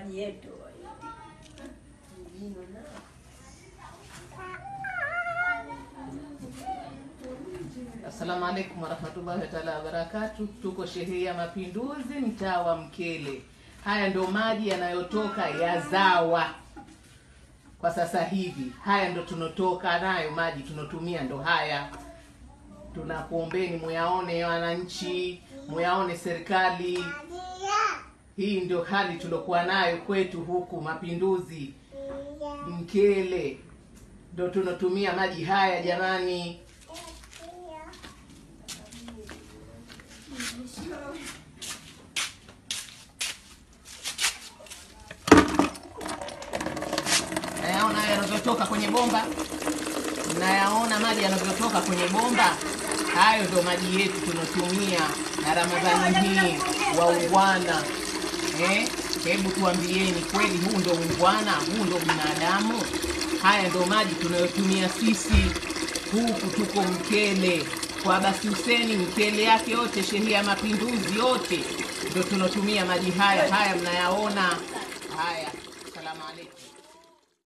maji yetu. Assalamu alaikum warahmatullahi taala wabarakatu. Tuko sherehe ya Mapinduzi, mtaa wa Mkele. Haya ndo maji yanayotoka ya ZAWA kwa sasa hivi. Haya ndo tunotoka nayo maji tunotumia, ndo haya. Tunakuombeni muyaone wananchi, muyaone serikali. Hii ndio hali tuliokuwa nayo kwetu huku Mapinduzi, Mkele, ndo tunotumia maji haya jamani. nayaona haya yanavyotoka kwenye bomba, nayaona maji yanavyotoka kwenye bomba. Hayo ndo maji yetu tunatumia na Ramadhani hii waungwana. Eh, hebu tuambieni kweli, huu ndo ungwana? Huu ndo binadamu? Haya ndo maji tunayotumia sisi huku, tuko Mkele kwa Abasi Huseni, Mkele yake yote, shehia ya Mapinduzi yote ndo tunatumia maji haya. Haya mnayaona haya. Salamu alaikum.